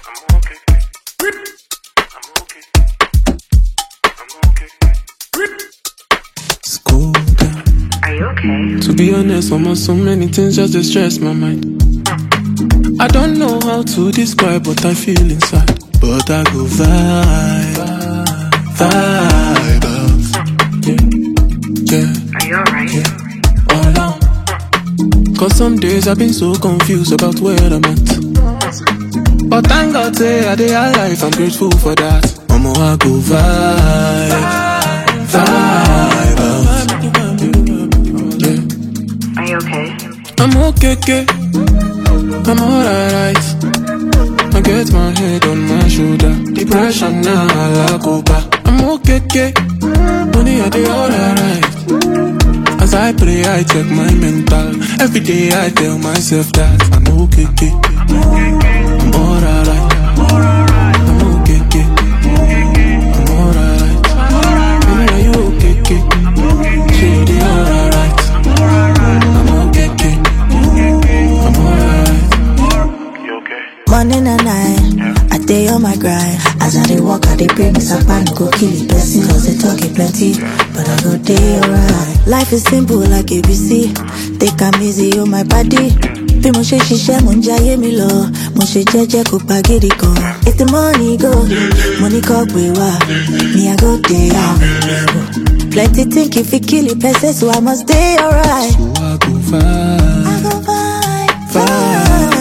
I'm okay. I'm okay. I'm okay. School down. Are you okay? To be honest, I'm on so many things just to stress my mind. I don't know how to describe what I feel inside, but I go vibe, vibe out. Yeah, yeah, Are you alright? all out. Cause some days I've been so confused about where I'm at. But thank God, say I dey alive, I'm grateful for that. Mama, I go vibe, vibe out. Yeah. Are you okay? I'm okay, okay. I'm alright. I get my head on my shoulder. Depression now, I go back. I'm okay, okay. Money, I do alright. As I pray, I check my mental. Every day, I tell myself that I'm okay, okay. I'm alright. I'm okay, okay. I'm alright. Baby, are you okay, okay? She dey alright. I'm okay, okay. I'm alright. You okay? Morning and night, I day on my grind. As I dey walk, I dey pray, miss a pan go kill it person. Cause they talk it plenty, but I go day alright. Life is simple like ABC. Take am easy on my body. Bí mo ṣe ṣiṣẹ́ mo ń jayé mi lọ, mo ṣe jẹ́jẹ́ kó pa gidi kan. If the money go, money kọ́ gbé wá, me I go dey out. Plenty think if you kill it person, so I must dey alright. So I go vibe. I go vibe,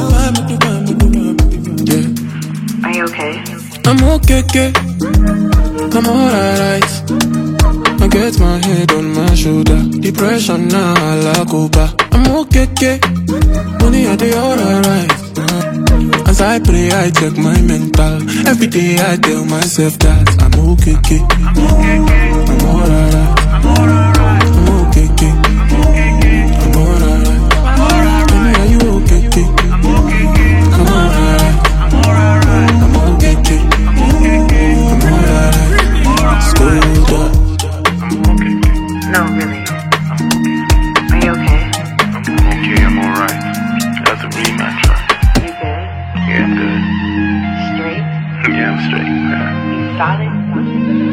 vibe. Yeah. Are you okay? I'm okay, okay. I'm alright. I get my head on my shoulder. Depression now, I go back. I'm okay, okay. Money, I do alright. As I pray, I check my mental. Every day, I tell myself that I'm okay, okay. I'm alright. I'm okay, okay. I'm alright. Money, are you okay, okay? I'm alright. I'm okay, okay. I'm alright. Schooled up. No, really. Are you okay? I'm okay. I'm alright. That's a rematch, right? You good? Yeah, I'm good. Straight? Yeah, I'm straight. Yeah. You solid?